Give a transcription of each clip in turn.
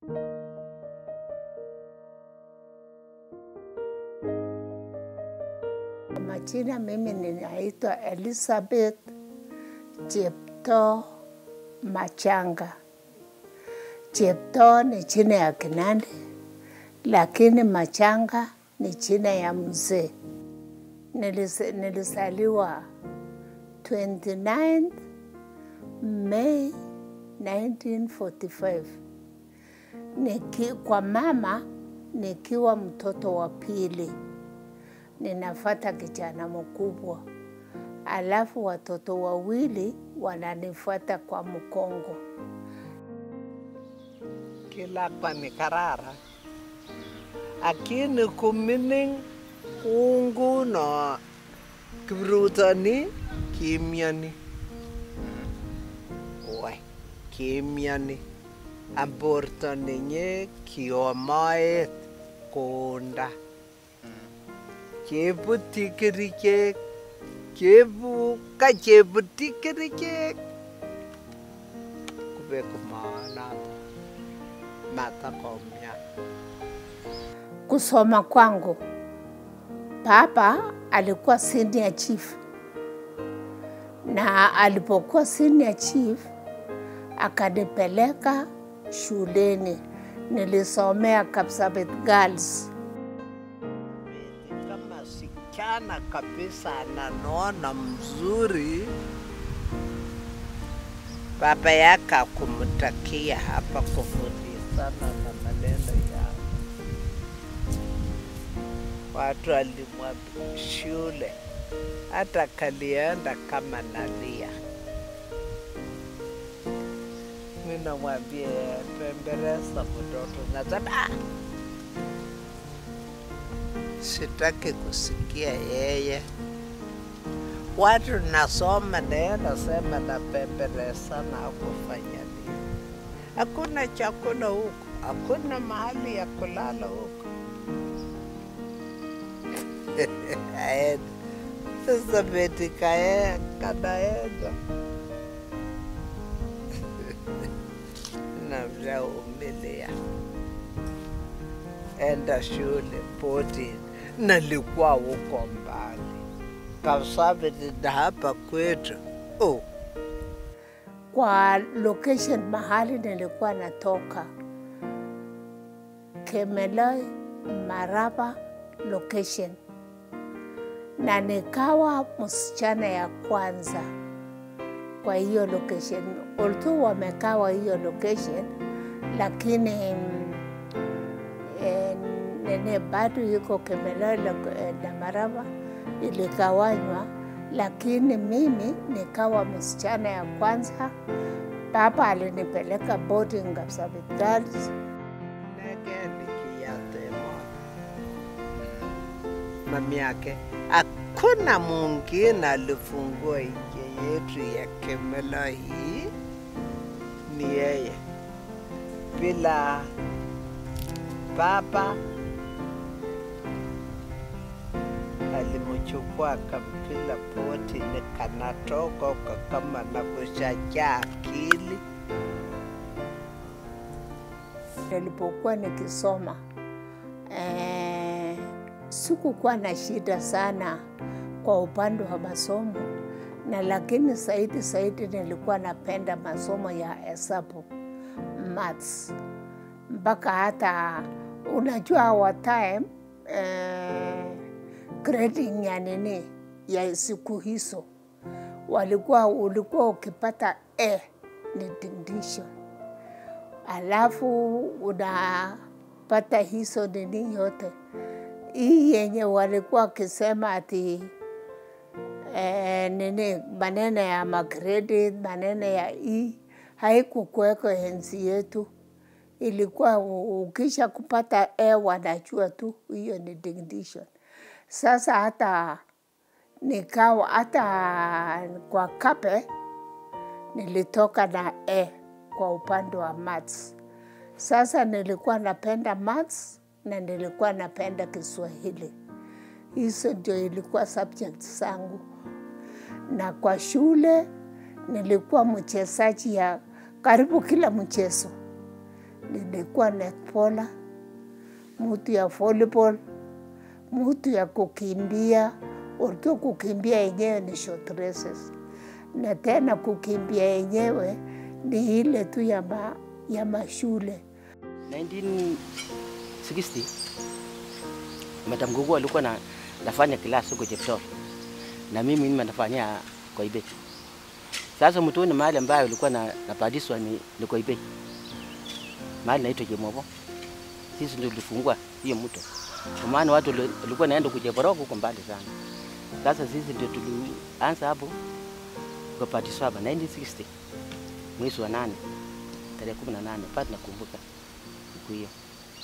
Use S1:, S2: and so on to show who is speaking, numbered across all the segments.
S1: Majina mimi ninaitwa Elizabeth Cheptoo Machanga. Cheptoo ni jina ya Kinandi, lakini Machanga ni jina ya mzee. Nilis- Nilisaliwa 29 Mei 1945 Niki, kwa mama nikiwa mtoto wa pili ninafata kijana mkubwa, alafu watoto wawili wananifuata kwa mkongo.
S2: kilakwa ni karara akini kumining kunguno kiprutoni kimiani wai kimiani amborto ninye kiomoet konda kebuti kerichek kebu ka chebuti kerichek kubek maanato matakomia
S1: Kusoma kwangu, baba alikuwa senior chief, na alipokuwa senior chief akanipeleka shuleni. Nilisomea Kapsabet Girls.
S2: kama sichana kabisa anaona mzuri, baba yake akumtakia hapa kufundishana na maneno yao. Watu alimwambia shule, hata kalienda kama nalia. Mimi namwambia pemberesa mtoto, nasema ah, sitaki kusikia yeye. Watu nasoma naye nasema napembeleza na kufanya nini? Hakuna chakula huko, hakuna mahali ya kulala huko. Aenda sasa, beti kae kanaenda namshaumilia enda shule poti, nalikuwa huko mbali Kapsabet na hapa kwetu. Oh,
S1: Kwa location mahali nilikuwa natoka, Kemeloi Maraba location, na nikawa msichana ya kwanza kwa hiyo location. Although wamekawa hiyo location, lakini mm, eh, nene bado yuko Kemeloi lo- eh, na Maraba iligawanywa, lakini mimi nikawa msichana ya kwanza. Baba alinipeleka boarding Kapsabet Girls
S2: nege nikiyatema mami yake, hakuna mwingine alifungua nje yetu ya Kemeloi hii, ni yeye. Bila baba alimchukua akampila poti, nikanatoka huko kama nakushajaa akili.
S1: nilipokuwa nikisoma eh, sikukuwa na shida sana kwa upande wa masomo, na lakini zaidi zaidi nilikuwa napenda masomo ya hesabu maths, mpaka hata unajua our time eh, grading ya nini ya siku hizo walikuwa ulikuwa ukipata A ni distinction alafu unapata hizo nini yote hii yenye walikuwa wakisema ati eh, nini maneno ya magredi maneno ya hii haikukuweko enzi yetu ilikuwa u- ukisha kupata A wanajua tu hiyo ni distinction. Sasa hata nikawa hata kwa kape nilitoka na A kwa upande wa maths. Sasa nilikuwa napenda maths na nilikuwa napenda Kiswahili. Hizo ndio ilikuwa subject zangu, na kwa shule nilikuwa mchezaji ya karibu kila mchezo. nilikuwa netballer, mtu ya volleyball, mtu ya kukimbia. Ulikuwa kukimbia yenyewe ni short races, na tena kukimbia yenyewe ni ile tu ya, ma, ya mashule
S3: 1960 Madam Gugu alikuwa na, nafanya class huko Cheptoo na mimi mimi nafanyia Koibei. Sasa mtoni mahali ambayo ilikuwa na napadiswa ni, ni Koibei, mahali naitwa Jemobo. Sisi ndio tulifungua hiyo mto, kwa maana watu wali- walikuwa naenda kujeboroko huko mbali sana. Sasa sisi ndio tulianza hapo kwa padiswa hapa 1960 mwezi wa nane tarehe 18 pale nakumbuka siku hiyo.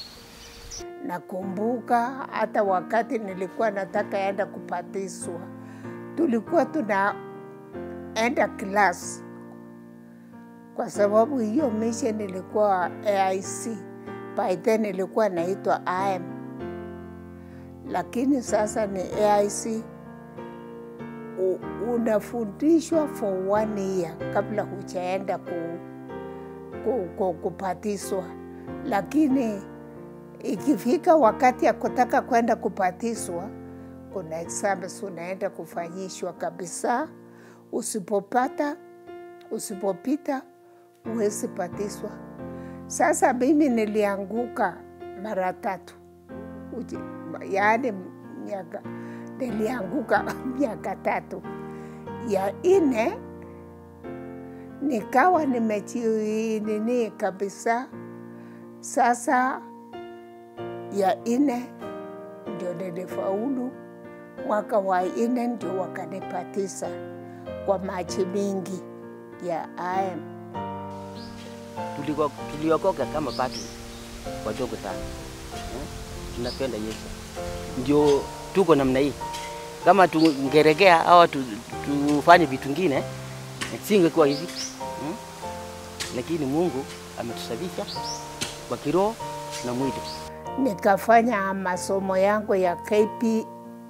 S1: Nakumbuka hata wakati nilikuwa nataka enda kupatiswa, tulikuwa tunaenda class kwa sababu hiyo mission ilikuwa AIC, by then ilikuwa naitwa IM, lakini sasa ni AIC. U- Unafundishwa for one year kabla hujaenda ku, ku, ku, kupatiswa, lakini ikifika wakati ya kutaka kwenda kupatiswa, kuna exams unaenda kufanyishwa kabisa. Usipopata, usipopita huwezi patiswa. Sasa mimi nilianguka mara tatu, Uji- yaani miaka nilianguka miaka tatu. Ya ine nikawa nimechi nini kabisa. Sasa ya ine ndio nilifaulu. Mwaka wa ine ndio wakanipatisa kwa machi mingi ya IM.
S3: Tuliko- tuliokoka kama bado wadogo sana eh? tunapenda Yesu, ndio tuko namna hii. Kama tungeregea au tu, tufanye vitu ngine singekuwa hivi hmm? Lakini Mungu ametusabisha kwa kiroho na mwili.
S1: nikafanya masomo yangu ya KP,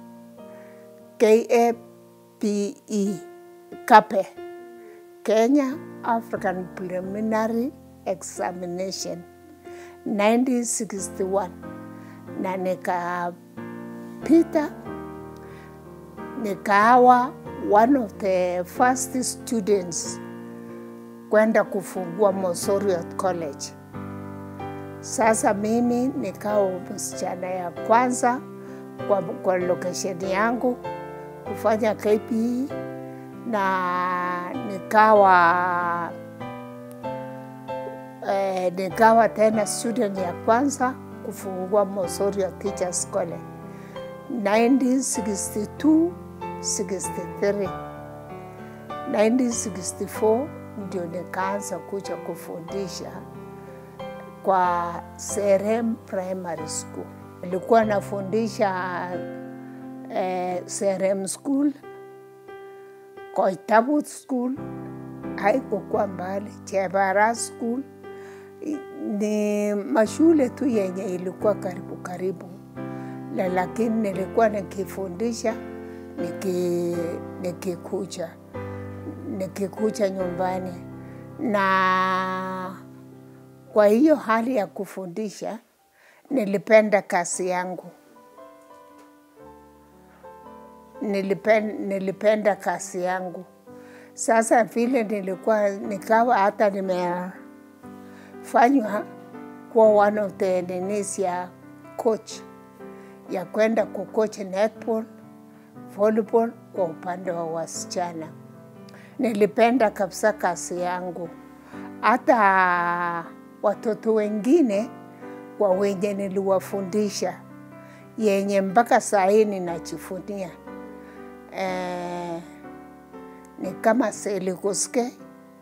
S1: KAPE KAPE, Kenya African Preliminary Examination 1961 na nikapita, nikawa one of the first students kwenda kufungua Mosoriot College. Sasa mimi nikawa msichana ya kwanza kwa, kwa location yangu kufanya KPE na nikawa eh, nikawa tena student ya kwanza kufungua Mosorio Teachers College 1962 63 1964 ndio nikaanza kuja kufundisha kwa Serem Primary School. Nilikuwa nafundisha eh, Serem School, Koitabut School, haikukuwa mbali, Chebara School. I- Ni mashule tu yenye ilikuwa karibu karibu, na lakini nilikuwa nikifundisha niki, nikikuja nikikuja nyumbani na kwa hiyo hali ya kufundisha nilipenda kazi yangu, nilipenda, nilipenda kazi yangu. Sasa vile nilikuwa nikawa hata nimefanywa kuwa one of the ninis ya coach ya kwenda kucoach netball, volleyball kwa upande wa wasichana. Nilipenda kabisa kazi yangu, hata watoto wengine kwa wenye niliwafundisha yenye mpaka saa hii ninajivunia eh, ni kama Selikoske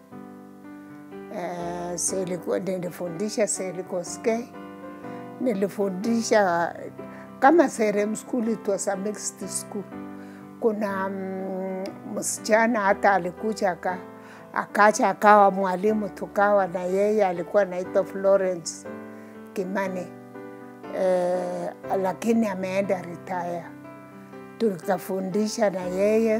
S1: eh, Seliko, nilifundisha Selikoske, nilifundisha kama Serem School, it was a mixed school. Kuna mm, msichana hata alikuja aka akaja akawa mwalimu, tukawa na yeye, alikuwa anaitwa Florence Kimani eh, lakini ameenda retire. Tukafundisha na yeye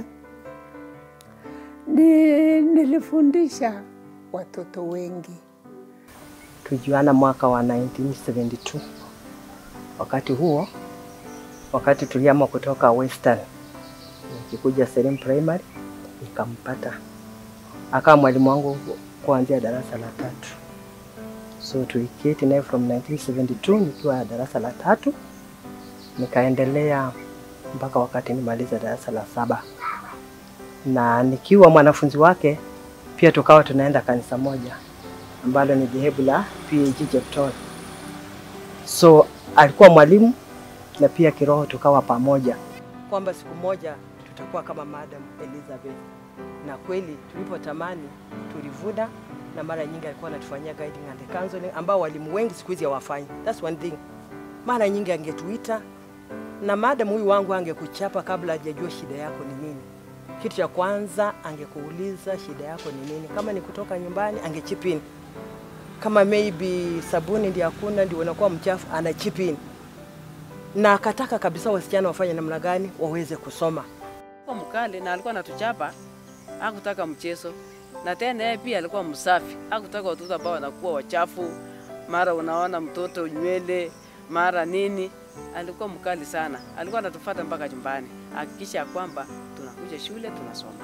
S1: ni, nilifundisha watoto wengi.
S4: tujuana mwaka wa 1972. Wakati huo, wakati tuliama kutoka Western nikikuja Serem Primary, nikampata akawa mwalimu wangu kuanzia darasa la tatu. So tuliketi naye from 1972 nikiwa darasa la tatu, nikaendelea mpaka wakati nimaliza darasa la saba, na nikiwa mwanafunzi wake pia tukawa tunaenda kanisa moja ambalo ni dhehebu la PAG Jeptol. So alikuwa mwalimu na pia kiroho tukawa pamoja, kwamba siku moja tutakuwa kama Madam Elizabeth, na kweli tulipotamani tulivuna, na mara nyingi alikuwa anatufanyia guiding and counseling ambao walimu wengi siku hizi hawafanyi. That's one thing. Mara nyingi angetuita na madam huyu wangu angekuchapa kabla hajajua shida yako ni nini. Kitu cha kwanza angekuuliza shida yako ni nini. Kama ni kutoka nyumbani ange chip in. Kama maybe sabuni ndio hakuna ndio unakuwa mchafu ana chip in. Na akataka kabisa wasichana wafanye namna gani waweze kusoma.
S5: Alikuwa mkali na alikuwa anatuchapa, hakutaka mchezo. Na tena yeye pia alikuwa msafi, hakutaka watoto ambao wanakuwa wachafu, mara unaona mtoto nywele, mara nini. Alikuwa mkali sana, alikuwa anatufuata mpaka nyumbani, hakikisha ya kwamba tunakuja shule tunasoma.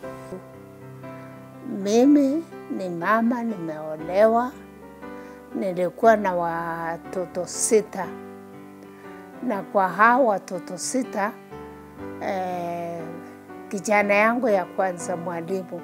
S1: Mimi ni mama, nimeolewa, nilikuwa na watoto sita, na kwa hao watoto sita eh, kijana yangu ya kwanza mwalimu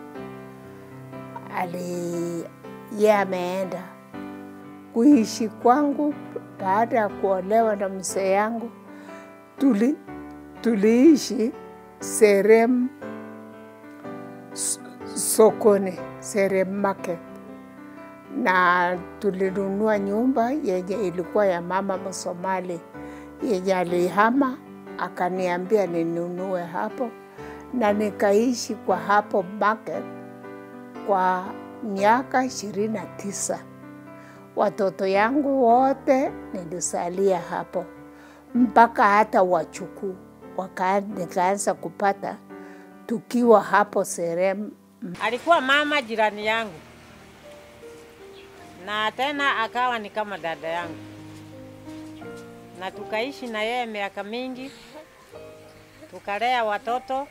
S1: ali ye ameenda kuishi kwangu baada ya kuolewa na mzee yangu. Tuli, tuliishi Serem s- sokoni, Serem market, na tulinunua nyumba yenye ilikuwa ya mama Msomali yenye alihama akaniambia ninunue hapo, na nikaishi kwa hapo market kwa miaka ishirini na tisa. Watoto yangu wote nilisalia hapo mpaka hata wachukuu waka, nikaanza kupata tukiwa hapo Serem.
S6: Alikuwa mama jirani yangu na tena akawa ni kama dada yangu, na tukaishi na yeye miaka mingi, tukalea watoto.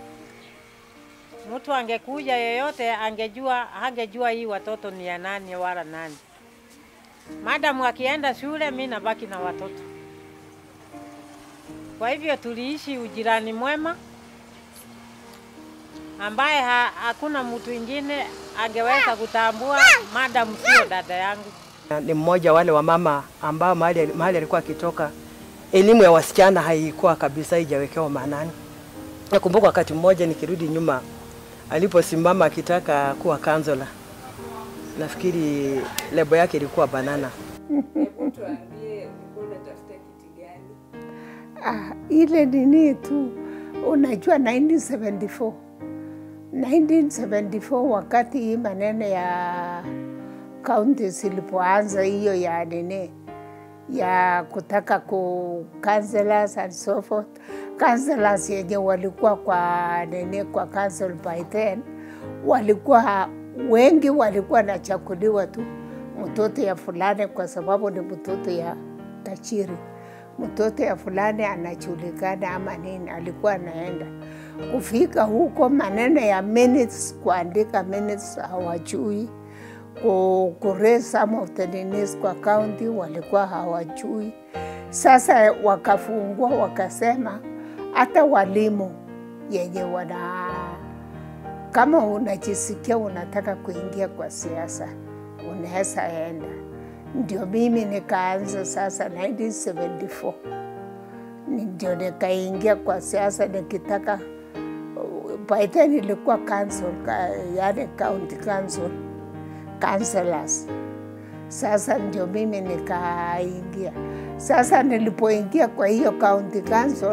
S6: Mtu angekuja yeyote angejua, angejua hii watoto ni ya nani wala nani. Madamu akienda shule, mi nabaki na watoto. Kwa hivyo tuliishi ujirani mwema ambaye ha, hakuna mtu ingine angeweza kutambua madamu sio dada yangu.
S4: Na Ni mmoja wale wa mama ambao mahali mahali alikuwa akitoka, elimu ya wasichana haikuwa kabisa haijawekewa maanani. Nakumbuka wakati mmoja nikirudi nyuma, aliposimama akitaka kuwa kansela, nafikiri lebo yake ilikuwa banana.
S1: Ah, ile nini tu unajua 1974 1974 wakati hii maneno ya kaunti zilipoanza hiyo ya nini ya kutaka ku councillors and so forth councillors yenye walikuwa kwa nini kwa council by then walikuwa wengi walikuwa nachakuliwa tu mtoto ya fulani kwa sababu ni mtoto ya tajiri mtoto ya fulani anajulikana ama nini, alikuwa anaenda kufika huko, maneno ya minutes, kuandika minutes hawajui, ku, ku raise some of the ninis kwa county walikuwa hawajui. Sasa wakafungua wakasema hata walimu yenye wana kama unajisikia unataka kuingia kwa siasa unaweza enda ndio mimi nikaanza sasa 1974 Ni ndio nikaingia kwa siasa nikitaka by then ilikuwa council, ka- yani county council councillors. Sasa ndio mimi nikaingia. Sasa nilipoingia kwa hiyo county council,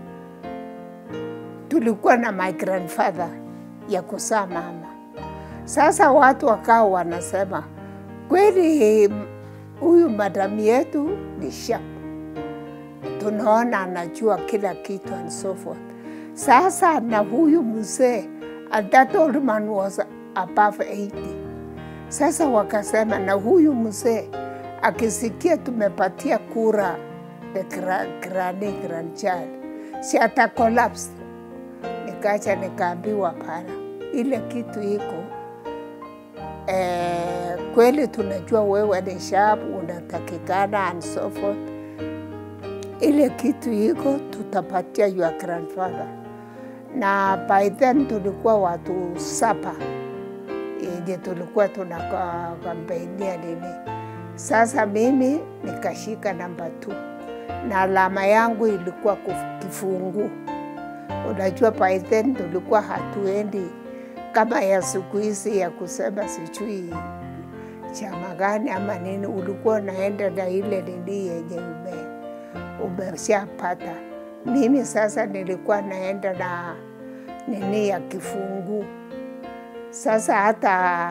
S1: tulikuwa na my grandfather ya kuzaa mama. Sasa watu wakawa wanasema kweli huyu madamu yetu ni sharp, tunaona anajua kila kitu and so forth. Sasa na huyu mzee and that old man was above 80. Sasa wakasema na huyu mzee akisikia tumepatia kura the gra- granny grandchild, si ata collapse. Nikacha nikaambiwa pana, ile kitu iko eh, kweli tunajua wewe ni sharp, unatakikana and so forth. Ile kitu iko tutapatia your grandfather, na by then tulikuwa watu saba yenye tulikuwa tunakampeinia nini. Sasa mimi nikashika namba tu na alama yangu ilikuwa kuf- kifungu. Unajua by then tulikuwa hatuendi kama ya siku hizi ya kusema sijui chama gani ama nini, ulikuwa unaenda na ile nini yenye ume umeshapata. Mimi sasa nilikuwa naenda na nini ya kifungu. Sasa hata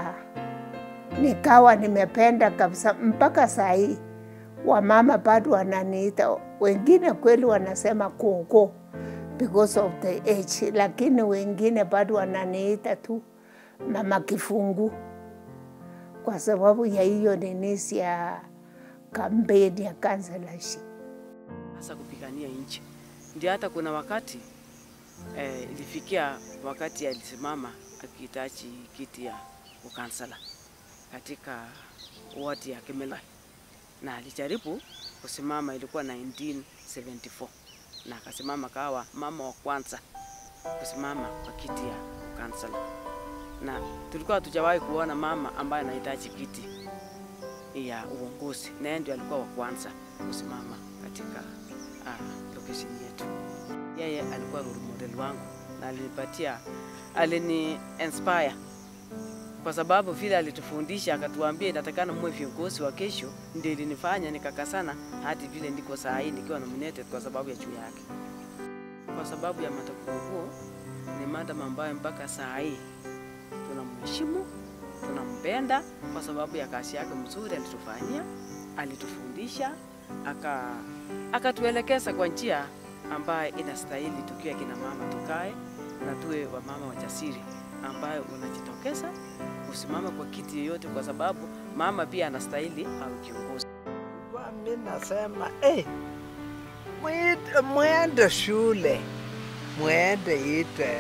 S1: nikawa nimependa kabisa mpaka saa hii wamama bado wananiita, wengine kweli wanasema koko because of the age, lakini wengine bado wananiita tu mama kifungu kwa sababu ya hiyo ninisi ya kampeni ya kansalaship.
S5: hasa kupigania nchi. Ndio hata kuna wakati eh, ilifikia wakati alisimama akihitaji kiti ya ukansala katika wadi ya Kimeloi, na alijaribu kusimama, ilikuwa 1974 na akasimama kawa mama wa kwanza kusimama kwa kiti ya ukansala, na tulikuwa hatujawahi kuona mama ambaye anahitaji kiti ya uongozi, na yeye ndio alikuwa wa kwanza kusimama katika uh, location yetu. Yeye alikuwa role model wangu na alinipatia, alini inspire kwa sababu vile alitufundisha akatuambia inatakana muwe viongozi wa kesho, ndio ilinifanya nikakasana hadi vile ndiko saa hii nikiwa nominated kwa sababu ya juu yake. Kwa sababu ya Matakuguo ni madam ambayo mpaka saa hii tunamheshimu, tunampenda kwa sababu ya kazi yake mzuri alitufanyia, alitufundisha, aka akatuelekeza kwa njia ambayo inastahili tukiwa kina mama tukae na tuwe wamama wajasiri ambayo unajitokeza kusimama kwa kiti yoyote, kwa sababu mama pia anastahili awe kiongozi.
S2: Kwa mi nasema eh, mwite- mwende shule, mwende ite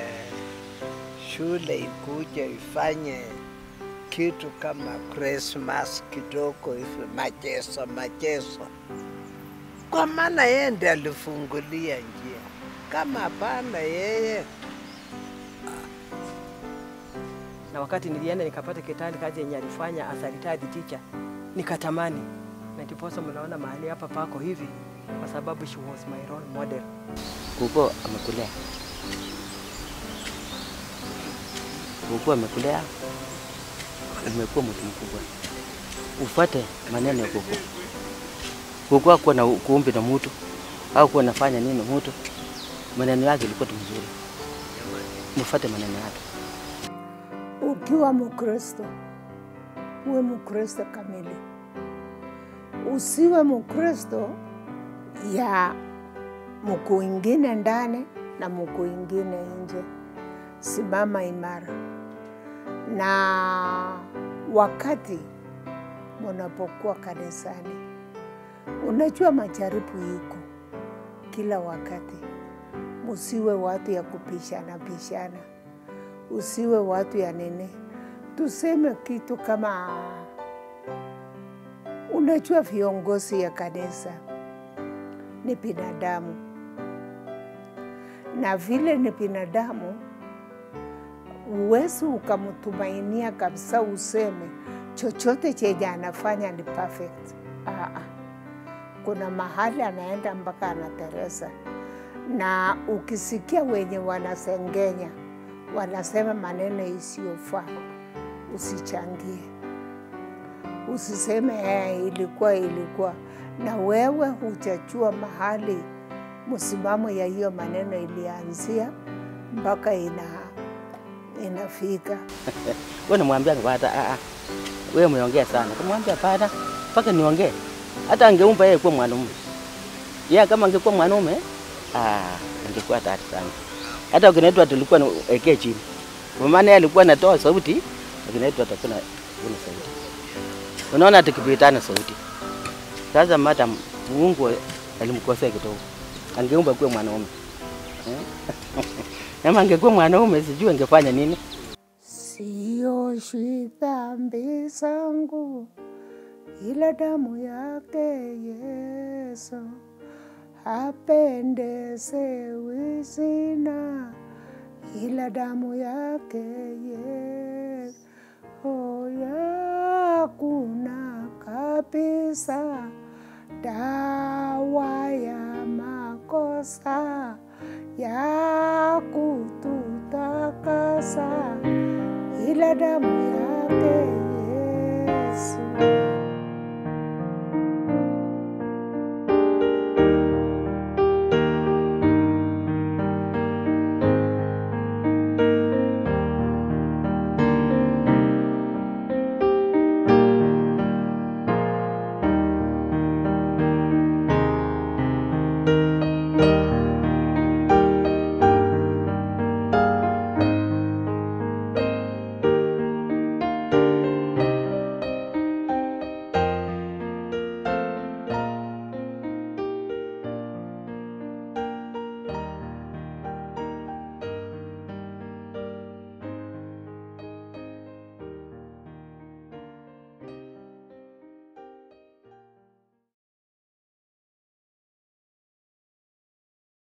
S2: shule ikuje ifanye kitu kama Christmas kidogo hivi, machezo machezo, kwa maana yeye ndiye alifungulia njia. Kama hapana yeye
S4: na wakati nilienda nikapata Kitale kazi yenye alifanya as a retired teacher, nikatamani, na ndiposa mnaona mahali hapa pako hivi, kwa sababu she was my role model.
S3: Kuko amekulea, kuko amekulea, umekuwa mtu mkubwa, ufate maneno ya kuku. Kuku hakuwa na kuumbi na mtu au kuwa nafanya nini mtu, maneno yake ilikuwa tu mzuri, mfate maneno yake.
S1: Ukiwa Mkristo uwe Mkristo kamili, usiwe Mkristo ya mkuu ingine ndani na mkuu ingine nje. Simama imara, na wakati munapokuwa kanisani, unajua majaribu iko kila wakati. Musiwe watu ya kupishana pishana usiwe watu ya nini, tuseme kitu kama unajua, viongozi ya kanisa ni binadamu, na vile ni binadamu, uwezi ukamtumainia kabisa useme chochote chenye anafanya ni perfect. Aa, kuna mahali anaenda mpaka anateresa, na ukisikia wenye wanasengenya wanasema maneno isiyofaa, usichangie, usiseme eh, ilikuwa ilikuwa, na wewe hujajua mahali msimamo ya hiyo maneno ilianzia mpaka ina inafika.
S3: Wewe namwambia bada, ah ah, wewe umeongea sana. Kumwambia bada, mpaka niongee. Hata angeumba yeye kuwa mwanaume, yeye kama angekuwa mwanaume, ah, angekuwa hatari sana. Hata ukinaitwa tulikuwa na ekee chini, kwa maana yeye alikuwa anatoa sauti, ukinaitwa atakuwa hakuna sauti. Unaona tukipitana sauti. Sasa madam, Mungu alimkosea kidogo, angeumba kuwa mwanaume eh? Kama angekuwa mwanaume sijui angefanya nini.
S1: Sioshwi dhambi zangu, ila damu yake Yesu hapendezewi sina, ila damu yake Yesu oh, yakuna kabisa dawa ya makosa ya kututakasa ila damu ya